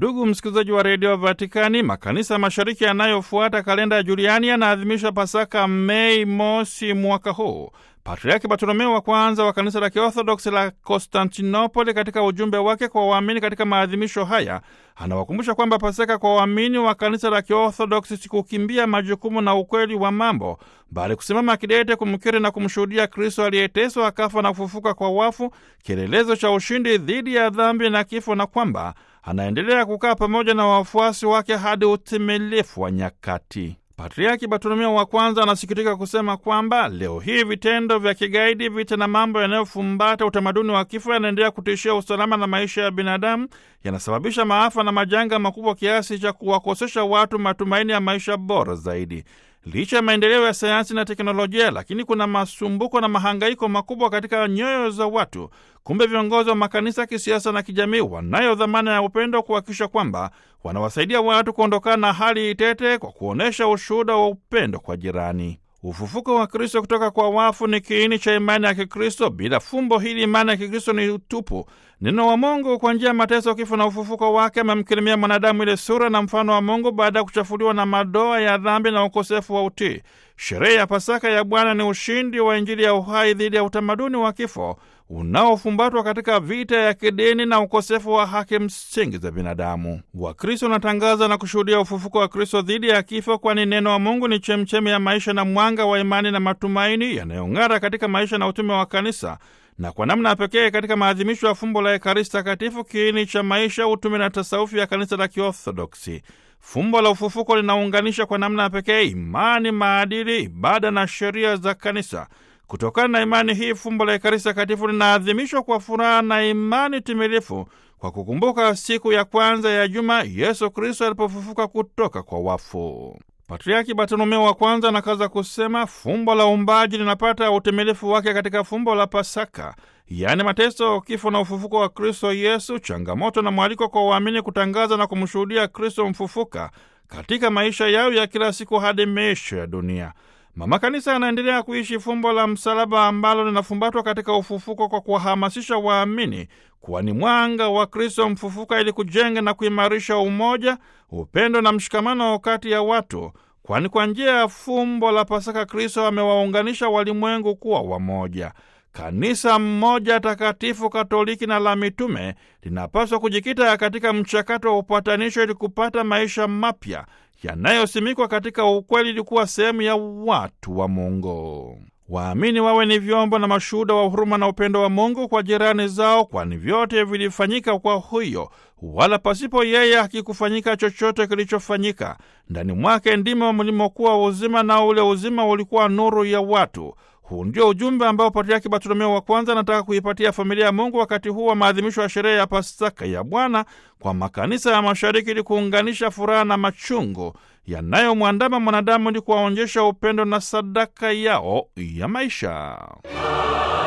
Ndugu msikilizaji wa redio Vatikani, makanisa mashariki yanayofuata kalenda ya Juliani yanaadhimisha Pasaka Mei mosi mwaka huu. Patriaki Bartolomeo wa kwanza wa kanisa la Kiorthodoksi la Konstantinopoli, katika ujumbe wake kwa waamini katika maadhimisho haya, anawakumbusha kwamba Pasaka kwa waamini wa kanisa la Kiorthodoksi si kukimbia majukumu na ukweli wa mambo, bali kusimama kidete kumkiri na kumshuhudia Kristo aliyeteswa akafa na kufufuka kwa wafu, kielelezo cha ushindi dhidi ya dhambi na kifo, na kwamba anaendelea kukaa pamoja na wafuasi wake hadi utimilifu wa nyakati. Patriaki Bartolomeo wa kwanza anasikitika kusema kwamba leo hii vitendo vya kigaidi, vita na mambo yanayofumbata utamaduni wa kifo yanaendelea kutishia usalama na maisha ya binadamu, yanasababisha maafa na majanga makubwa kiasi cha kuwakosesha watu matumaini ya maisha bora zaidi. Licha ya maendeleo ya sayansi na teknolojia, lakini kuna masumbuko na mahangaiko makubwa katika nyoyo za watu. Kumbe viongozi wa makanisa kisiasa na kijamii wanayo dhamana ya upendo, kuhakikisha kwamba wanawasaidia watu kuondokana na hali itete kwa kuonyesha ushuhuda wa upendo kwa jirani. Ufufuko wa Kristo kutoka kwa wafu ni kiini cha imani ya Kikristo. Bila fumbo hili, imani ya Kikristo ni utupu. Neno wa Mungu kwa njia ya mateso, kifo na ufufuko wake amemkirimia mwanadamu ile sura na mfano wa Mungu baada ya kuchafuliwa na madoa ya dhambi na ukosefu wa utii. Sherehe ya Pasaka ya Bwana ni ushindi wa Injili ya uhai dhidi ya utamaduni wa kifo unaofumbatwa katika vita ya kidini na ukosefu wa haki msingi za binadamu. Wakristo wanatangaza na kushuhudia ufufuko wa Kristo dhidi ya kifo, kwani neno wa Mungu ni chemchemi ya maisha na mwanga wa imani na matumaini yanayong'ara katika maisha na utume wa kanisa na kwa namna pekee katika maadhimisho ya fumbo la Ekaristi Takatifu, kiini cha maisha, utume na tasawufi ya kanisa la Kiorthodoksi. Fumbo la ufufuko linaunganisha kwa namna pekee imani, maadili, ibada na sheria za kanisa. Kutokana na imani hii, fumbo la Ekaristi Takatifu linaadhimishwa kwa furaha na imani timilifu, kwa kukumbuka siku ya kwanza ya juma Yesu Kristo alipofufuka kutoka kwa wafu. Patriaki Bartolomeo wa kwanza anakaza kusema fumbo la uumbaji linapata utimilifu wake katika fumbo la Pasaka, yaani mateso, kifo na ufufuko wa Kristo Yesu, changamoto na mwaliko kwa waamini kutangaza na kumshuhudia Kristo mfufuka katika maisha yao ya kila siku hadi miisho ya dunia. Mama Kanisa anaendelea kuishi fumbo la msalaba ambalo linafumbatwa katika ufufuko kwa kuwahamasisha waamini kuwa ni mwanga wa Kristo mfufuka ili kujenga na kuimarisha umoja, upendo na mshikamano kati ya watu, kwani kwa njia ya fumbo la Pasaka Kristo amewaunganisha walimwengu kuwa wamoja. Kanisa mmoja takatifu Katoliki na la mitume linapaswa kujikita katika mchakato wa upatanisho ili kupata maisha mapya yanayosimikwa katika ukweli ili kuwa sehemu ya watu wa Mungu. Waamini wawe ni vyombo na mashuhuda wa huruma na upendo wa Mungu kwa jirani zao, kwani vyote vilifanyika kwa huyo, wala pasipo yeye hakikufanyika chochote kilichofanyika. Ndani mwake ndimo mlimokuwa uzima, na ule uzima ulikuwa nuru ya watu. Huu ndio ujumbe ambao Patriaki Bartolomeo wa kwanza anataka kuipatia familia ya Mungu wakati huu wa maadhimisho ya sherehe ya Pasaka ya Bwana kwa makanisa ya Mashariki, ili kuunganisha furaha na machungu yanayomwandama mwanadamu, ili kuwaonyesha upendo na sadaka yao ya maisha.